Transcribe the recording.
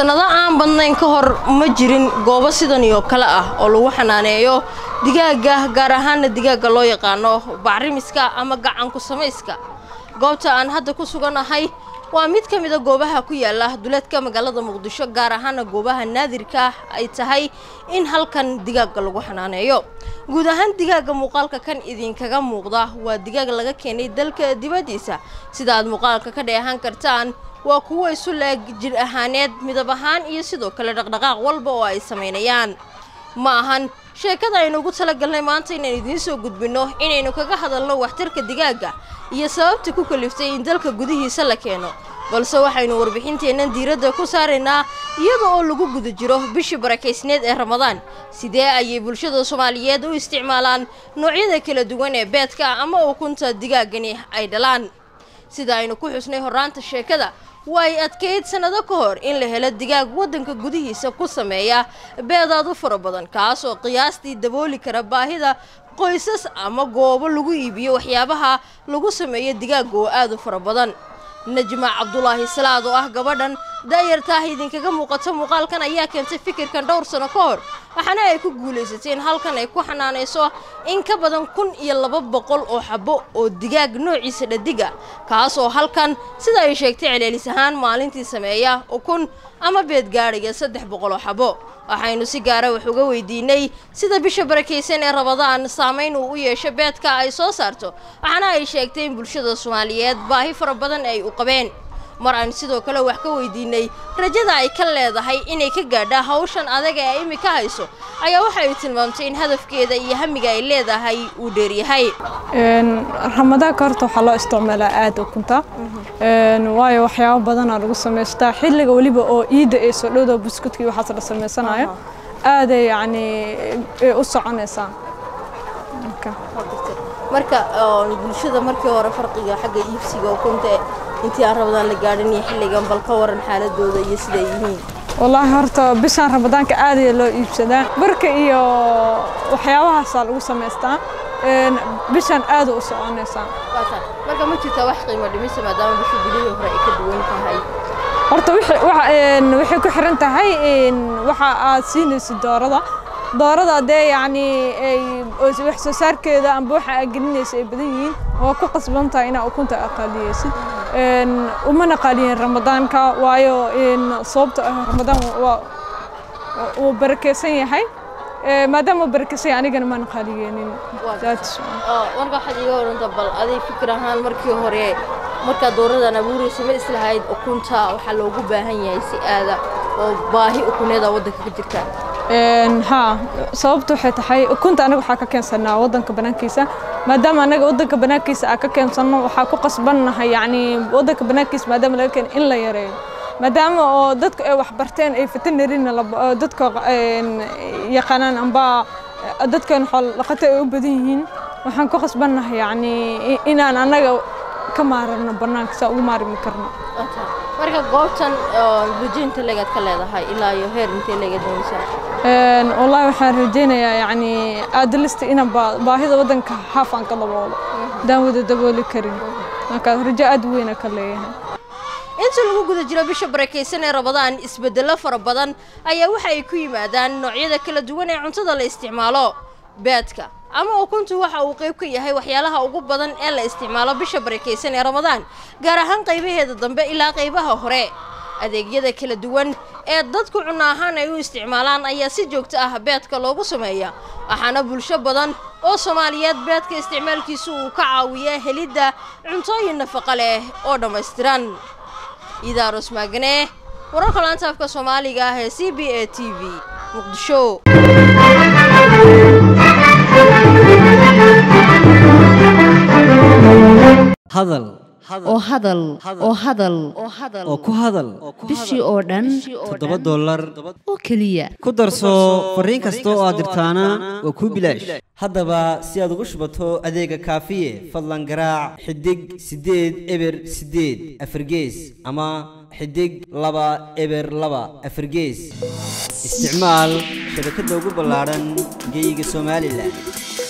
sannado aan badnayn ka hor ma jirin goobo sidan oo kale ah oo lagu xanaaneeyo digaaga gaar ahaana digaagga loo yaqaano bacrimiska ama gacanku samayska goobta aan hadda ku suganahay waa mid ka mida goobaha ku yaala duleedka magaalada muqdisho gaar ahaana goobaha naadirka ay tahay in halkan digaagga lagu xanaaneeyo guud ahaan digaagga muuqaalka kan idinkaga muuqda waa digaag laga keenay dalka dibaddiisa sida aad muuqaalka ka dheehan kartaan waa kuwo isu leeg jir ahaaneed midab ahaan iyo sidoo kale dhaqdhaqaaq walba oo ay samaynayaan ma ahan sheekada aynu ugu talagalnay maanta inaan idiin soo gudbinno inaynu kaga hadalno waxtarka digaagga iyo sababta ku kaliftay in dalka gudihiisa la keeno balse waxaynu warbixinteennan diiradda ku saaraynaa iyada oo lagu guda jiro bishii barakaysneed ee ramadaan sidee ayay bulshada soomaaliyeed u isticmaalaan noocyada kala duwan ee beedka ama ukunta digaaggani ay dhalaan sida aynu ku xusnay horraanta sheekada way adkayd sannado ka hor in la helo digaag waddanka gudihiisa ku sameeya beedaad u fara badan kaas oo qiyaastii dabooli kara baahida qoysas ama goobo lagu iibiyo waxyaabaha lagu sameeyo digaagga oo aad u fara badan najma cabdulaahi salaad oo ah gabadhan daayartaah idinkaga muuqato muuqaalkan ayaa keentay fikirkan dhowr sano ka hor waxaana ay ku guulaysatay in halkan ay ku xanaanayso in ka badan kun iyo laba boqol oo xabo oo digaag noociisa dhadiga kaas oo halkan sida ay sheegtay celceelis ahaan maalintii sameeya ukun ama beed gaadhaya saddex boqol oo xabo waxaynu si gaara wax uga weydiinay sida bisha barakaysan ee rabadaan saamayn uu u yeesho beedka ay soo saarto waxaana ay sheegtay in bulshada soomaaliyeed baahi fara badan ay u qabeen mar aan sidoo kale wax ka weydiinay rajada ay ka leedahay inay ka gaadha hawshan adaga ee imika hayso ayaa waxa ay tilmaamtay in hadafkeeda iyo hamiga ay leedahay uu dheeryahay ramadaanka horta waxaa loo isticmaalaa aada ukunta waayo waxyaabo badanaa lagu samaystaa xilliga weliba oo iidda ay soo dhowda buskudkii waxaas la samaysanayo aaday yacni u soconaysaa marka bulshada markii hore farqiga xagga iibsiga ukunta intii aan rabadaan la gaadhin iyo xilligan bal ka waran xaaladooda iyo siday yihiin wallaahi horta bishaan ramadaanka aadaya loo iibsadaa barka iyo waxyaabahaasaa lagu samaystaa bishaan aada u soconaysaa marka ma jirtaa wax qiimo dhimisa maadaama bisha bilihii hore ay ka duwan tahay horta waxay ku xiran tahay waxa aad siinaysid doorada doorada dee yacni wax soo saarkeeda amba waxa aad gelinaysa ay badan yihiin waa ku qasban tahay inaa ukunta aqaaliyeysid umana qaaliyen ramadaanka waayo sababta ah ramadaan wuu barakeysan yahay maadaama uu barakeysan yahay anigana maan qaaliyeenin marka waxaad iga oranta bal aday fikir ahaan markii hore markaad dooradan abuuraysa ma islahayd ukunta waxaa loogu baahan yahay si aada oo baahi ukuneeda waddanka ka jirta haa sababtu waxay tahay ukunta anaga waxaa ka keensanaa waddanka banaankiisa maadaama anaga waddanka banaankiisa aan ka keensanno waxaa ku qasbannahay yacni waddanka banaankiisa maadaama laga keeno in la yareeyo maadaama oo dadka ay waxbarteen ay veterinarina dadka yaqaanaan amba dadkan xoolo dhaqato ay u badan yihiin waxaan ku qasbannahay yacni inaan anaga ka maararno bannaanka saa ugu maarmi karno marka goobtan rajinta leegaad ka leedahay ilaa iyo heer intee leegaad doonaysaa wallaahi waxaan rajaynayaa yacni aadalista inaan baahida waddanka haaf aan ka daboolo hadaan wada dabooli karin marka rajo aad weyna ka leeyahay inta lagu guda jiro bisha barakaysan ee rabadaan isbeddello fara badan ayaa waxa ay ku yimaadaan noocyada kala duwan ee cuntada la isticmaalo beedka ama ukuntu waxa uu qayb ka yahay waxyaalaha ugu badan ee la isticmaalo bisha barakaysan ee ramadaan gaar ahaan qaybaheeda dambe ilaa qaybaha hore adeegyada kala duwan ee dadku cunno ahaan ay u isticmaalaan ayaa si joogto ah beedka loogu sameeya waxaana bulsho badan oo soomaaliyeed beedka isticmaalkiisu uu ka caawiya helidda cuntooyin nafaqo leh oo dhammaystiran idaaros maagane wararka laanta afka soomaaliga ah ee c b a t v muqdisho hadal oo hadal oo hadal oo ku hadal bishii oo dhan toddoba dollar oo keliya ku darso fariin kasta oo aad dirtaana waa kuu bilaash haddaba si aad ugu shubato adeega kaafiye fadlan garaac xidig siddeed eber siddeed afargees ama xidig laba eber laba afargees isticmaal shabakadda ugu ballaadhan geyga somalilan